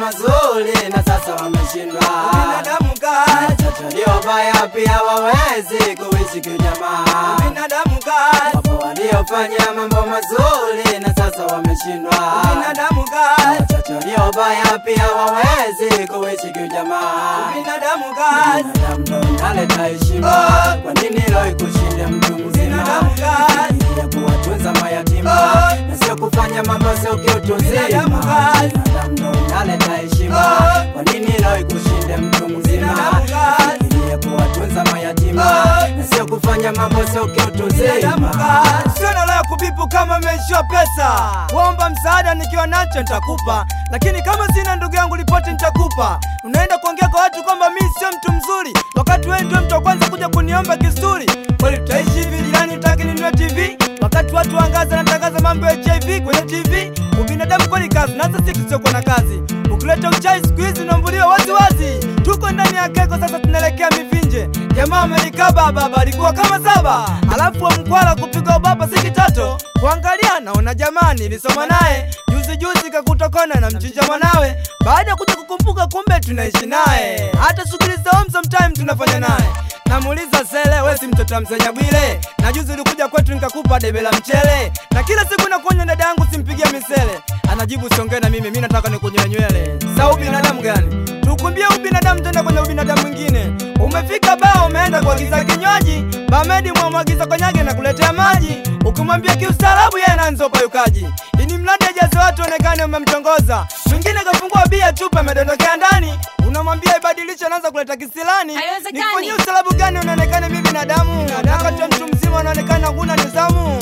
mazuri na sasa wameshindwa. Binadamu kazi, Watoto waliobaya pia wawezi kuishi kiujamaa. binadamu kazi, Wapo waliofanya mambo mazuri na sasa wameshindwa. binadamu kazi, Watoto waliobaya pia wawezi kuishi kiujamaa. binadamu kazi, Binadamu ndo inaleta heshima. Kwa nini leo ikushinde mtu mzima? Binadamu kazi. ya kuwatunza mayatima Oh. na sio kufanya mambo sio kiutu Binadamu zima. kazi. Binadamu ndo inaleta heshima. Oh. Kwa nini leo ikushinde mtu mzima? Binadamu kazi. ya kuwatunza mayatima Oh. na sio kufanya mambo sio kiutu binadamu zima. kazi. Sio na la kubipu kama meishiwa pesa, kuomba msaada nikiwa nacho nitakupa, lakini kama sina ndugu yangu ripoti nitakupa. Unaenda kuongea kwa watu kwamba mi sio mtu mzuri, wakati wewe ndio mtu wa kwanza kuja kuniomba kisuri. Kweli tutaishi hivi jirani, taki ninunue TV wakati watu wangaza natangaza mambo ya HIV kwenye TV. Ubinadamu kweli kazi, na hata sisi tusiokuwa na kazi. Ukileta uchai siku hizi unaambuliwa wazi wazi. Tuko ndani ya keko sasa, tunaelekea mivinje. Jamaa amelikaba baba, alikuwa kama saba, alafu wa mkwala kupiga ubaba si kitato. Kuangalia naona jamaa nilisoma naye juzi juzi, kakutokona na mchinja mwanawe. Baada ya kuja kukumbuka, kumbe tunaishi naye, hata shughuli za home sometime tunafanya naye. Namuuliza sele, we si mtoto wa msenya Bwile? Na juzi ulikuja kwetu nikakupa debe la mchele, na kila siku nakuonya dada yangu simpigie misele. Anajibu siongee na mimi, mi nataka nikunyoe nywele. Sa ubinadamu gani? Tukumbie ubinadamu tenda kwenye ubinadamu mwingine. Umefika baa umeenda kuagiza kinywaji, bamedi mwamwagiza konyage na kuletea maji, ukimwambia kiustaarabu yeye anaanza upayukaji. Ini mradi ajaze watu onekane umemtongoza, mwingine kafungua bia chupa amedondokea ndani, unamwambia ibadilishe, anaanza kuleta kisilani. Haiwezekani. Nifanyie ustaarabu gani unaonekana mi binadamu, wakati wa mtu mzima unaonekana huna nidhamu.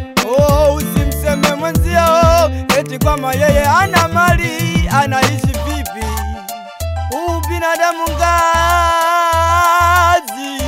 Oh, usimseme mwenzio eti kwamba yeye ana mali, anaishi vipi? Huu binadamu ngazi,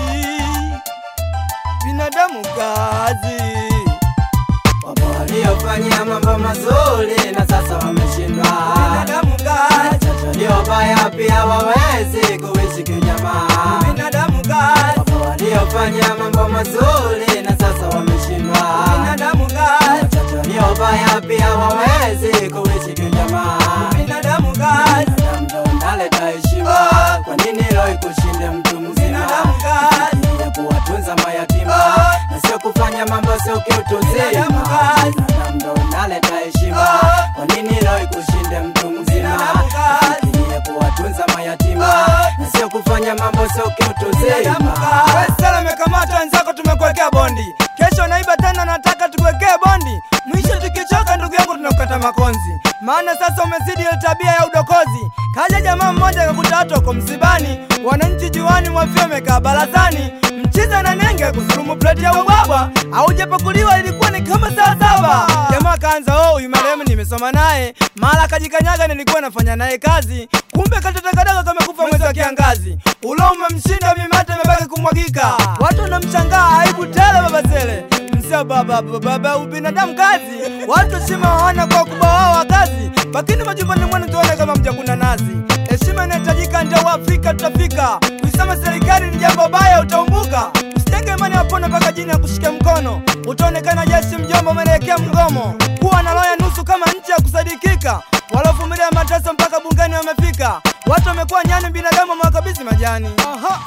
binadamu ngazi. Wapo waliofanya mambo mazuri na sasa wameshindwa. Binadamu ngazi, Watoto waliobaya pia wawezi kuishi kiujamaa. binadamu ngazi, Wapo waliofanya mambo mazuri na sasa wameshindwa. binadamu ngazi, Watoto waliobaya pia wawezi kuishi kiujamaa. binadamu ngazi, Binadamu ndo unaleta heshima. Oh. Kwa nini leo ikushinde mtu mzima? Binadamu kazi. ya kuwatunza mayatima Oh. na sio kufanya mambo sio kiutu Binadamu zima. kazi. Binadamu ndo unaleta heshima. Oh. Kwa nini leo ikushinde mtu mzima? Binadamu kazi. ya kuwatunza mayatima Oh. na sio kufanya mambo sio kiutu binadamu zima. ngazi. Wewe sala umekamatwa, wenzako tumekuwekea bondi, kesho naiba tena, nataka tukuwekee bondi. Mwisho tukichoka, ndugu yangu, tunakukata makonzi, maana sasa umezidi ile tabia ya udokozi. Kaja jamaa mmoja akakuta watu wako msibani, wananchi juani mwafia wamekaa barazani, mchiza na nenge kusurumu pleti ya ubwabwa, aujapakuliwa ilikuwa ni kama saa saba. Jamaa kaanza oh, huyu marehemu nimesoma naye, mara kajikanyaga, nilikuwa nafanya naye kazi, kumbe katotakadaga kamekufa mwezi wa kiangazi. Ulo umemshinda mimate imebaki kumwagika, watu wanamshangaa, aibu tele baba zele msia baba baba baba, ubinadamu kazi, watu heshima waona kwa ukubwa wao wa kazi, lakini majumbani mwenu tuone kama mjakuna nazi. Heshima inahitajika, ndio Waafrika tutafika. Kuisema serikali ni jambo baya, utaumbuka. Usitenge imani wapone mpaka jini ya kushika mkono, utaonekana jeshi mjomba, umeelekea mgomo. Kuwa na roho ya nusu kama nchi ya kusadikika, walovumilia mateso mpaka bungeni wamefika. Watu wamekuwa nyani, binadamu wamewakabidhi majani. Aha.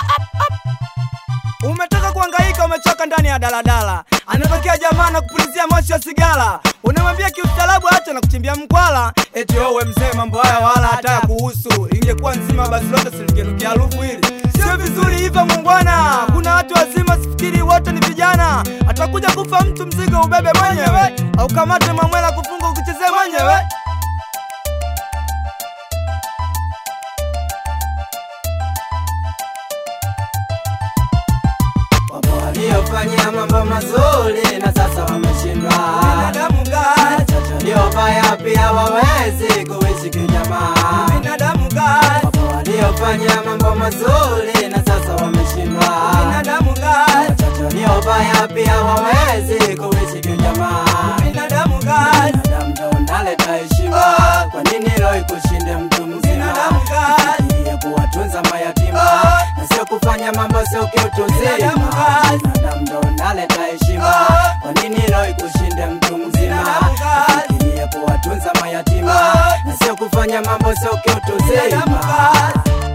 Umetoka kuhangaika, umechoka ndani ya daladala, anatokea jamaa na kupulizia moshi wa sigara, unamwambia kiustaarabu acha na kuchimbia mkwala, eti wewe mzee, mambo haya wala hata ya kuhusu. Ingekuwa nzima basi lote silingenukia harufu hili. Sio vizuri hivyo mungwana, kuna watu wazima, sifikiri wote ni vijana. Atakuja kufa mtu, mzigo ubebe mwenyewe, au kamate mamwela kufunga ukichezee mwenyewe. Wapo waliofanya mambo mazuri na sasa wameshindwa. Binadamu ngazi, Watoto waliobaya pia wawezi kuishi kiujamaa. binadamu ngazi, Wapo waliofanya mambo mazuri na sasa wameshindwa. binadamu ngazi, Watoto waliobaya pia wawezi kuishi kiujamaa. binadamu ngazi. Binadamu ndo unaleta heshima. Oh. Kwa nini leo ikushinde mtu mzima? Binadamu kazi. ya kuwatunza mayatima Oh. na sio kufanya mambo sio kiutu Binadamu zima. kazi. Binadamu ndo unaleta heshima. Oh. Kwa nini leo ikushinde mtu mzima? Binadamu kazi. ya kuwatunza kutunza mayatima na sio kufanya mambo sio kiutu Binadamu zima. basi.